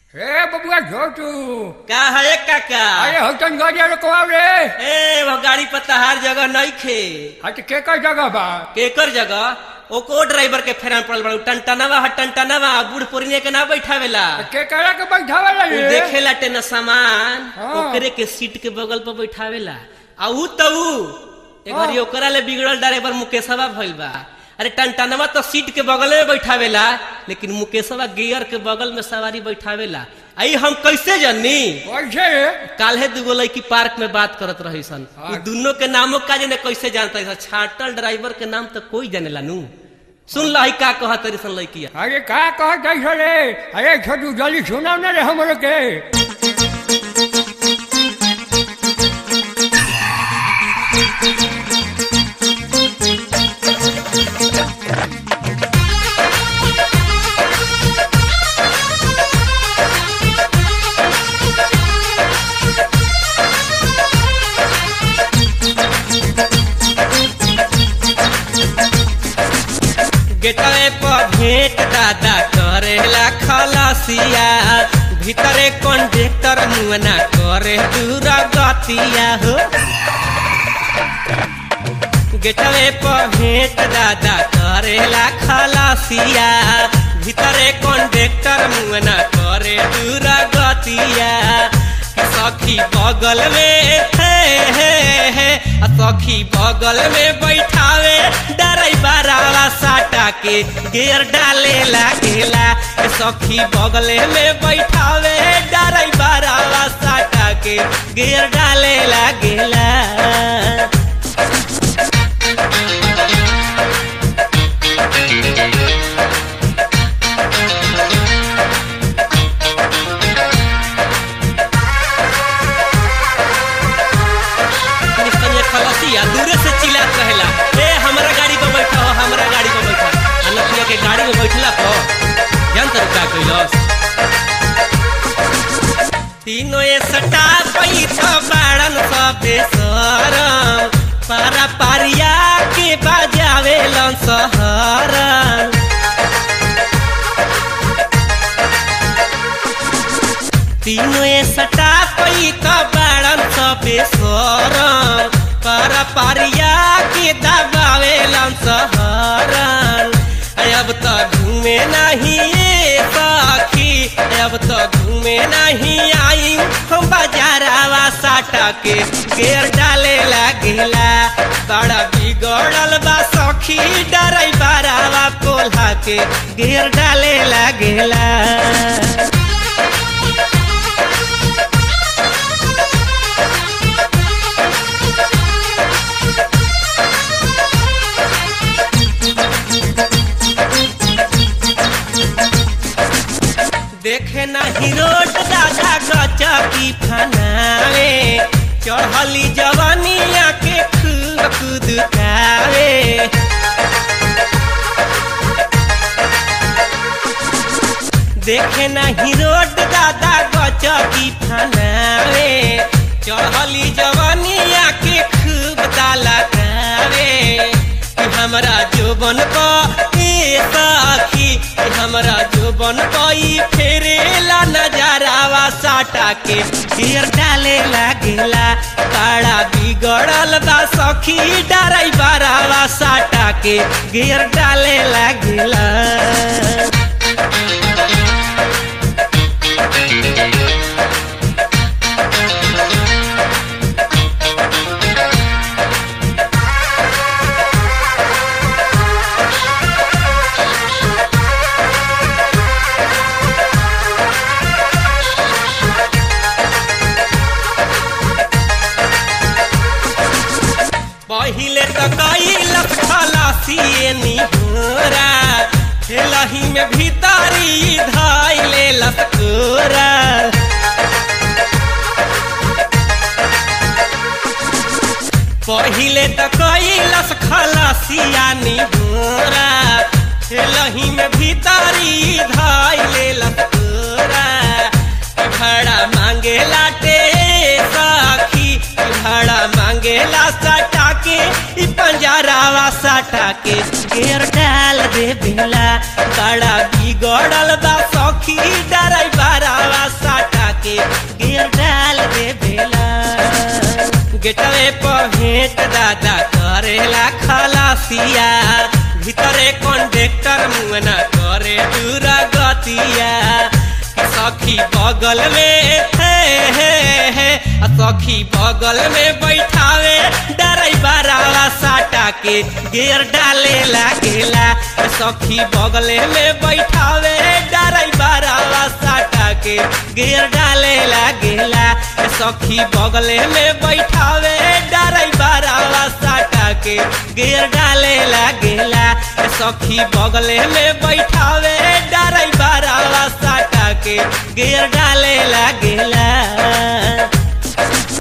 ए बबुआ छोटू का है काका अरे होटन गाड़ी रुकवाओ रे ए वो गाड़ी पर तहार जगह नहीं खे हट के का जगह बा केकर जगह ओको ड्राइवर के फेरान पड़ल बड़ा टनटनवा ह टनटनवा बूढ़ पुरनिया के ना बैठावेला के करा के बैठावे उ रे देखेला टेन सामान हाँ। ओकरे के सीट के बगल पर बैठावेला आ ऊ त ऊ एगरी ओकरा ले बिगड़ल ड्राइवर मुकेशवा भइल बा अरे टनटनवा तो सीट के बगल में बैठावेला लेकिन मुकेशवा गियर के बगल में सवारी बैठावेला आई हम कैसे जानी कैसे काल्हे दुगो लड़की पार्क में बात करत रही सन हाँ। उ दुनो के नामो का जाने कैसे जानता है छाटल ड्राइवर के नाम तो कोई जानेला नू सुन लही का कहत रही सन लड़किया अरे का कहत ऐसे रे अरे छोटू जल्दी सुनाओ ना रे हमरो के गेटवे पर भेंट दादा करेला खलसिया भीतरे कंडक्टर मुअना करे दूर गतिया हो गेटवे पर भेंट दादा करेला खलसिया भीतरे कंडक्टर मुअना करे दूर गतिया कि सखी बगल में हे हे हे आ सखी बगल में बैठावे डराइबरावा साटा के गेर डाले लागेला ए सखी बगल में बैठावे डराइबरावा साटा के गेर डाले लागेला निकलिए खलसिया दूरे से चिल्लात रहेला ए हमरा गाड़ी पर बैठा हो हमरा गाड़ी पर बैठा आ नतिया के गाड़ी में बैठला पर जान तर का कइलस तीनों ए सटा पैसा बाड़न सबे सरम पारा पारिया के बाजावे लन सहरन तीनों ए सटा पई त बाड़न सबे सरम पर पारिया के दबावे लन सहरन अब त घूमे नहीं ए सखी अब त घूमे नहीं आई हम बाजारावा साटा के गेर डाले लागेला बड़ा बिगड़ल बा सखी डराई बारावा कोल्हा के गेर डाले लागेला देखे नहीं रोड दादा गचकी फनावे चढ़ली जवानिया के खूब कुदकावे देखे नहीं रोड दादा गचकी फनावे चढ़ली जवानिया के खूब दालकावे कि हमरा जोबन को ए सखी कि हमरा जोबन कोई फेरेला नजरावा साटा के ढेर डाले लागेला बड़ा बिगड़ल बा सखी डराई बारावा साटा के घेर डाले लागेला पहिले त कैलक खलासिए निहोरा खेलही में भीतरी धैले लसकोरा पहिले त कैलस खलासिया निहोरा खेलही में भीतरी धैले लसकोरा भाड़ा मांगेला टे सखी भाड़ा मांगेला सटा के ई पंजरावा सटा के घेर डाल दे बेला बड़ा बिगड़ल बा सखी डराई बारावा गेटवे पहेट दादा करेला खलासिया भीतरे कंडक्टर मुंगना करे दूरा गतिया कि सखी बगल में हे हे हे आ सखी बगल में बैठावे डराइबरावा साटा के गेर डाले लागेला आ सखी बगल में बैठावे डराइबरावा साटा के गेर डाले लागेला आ सखी बगल में बैठावे डराइबरावा साटा के गेर डाले लागेला आ सखी बगल में बैठावे डराइबरावा साटा के गेर डाले लागेला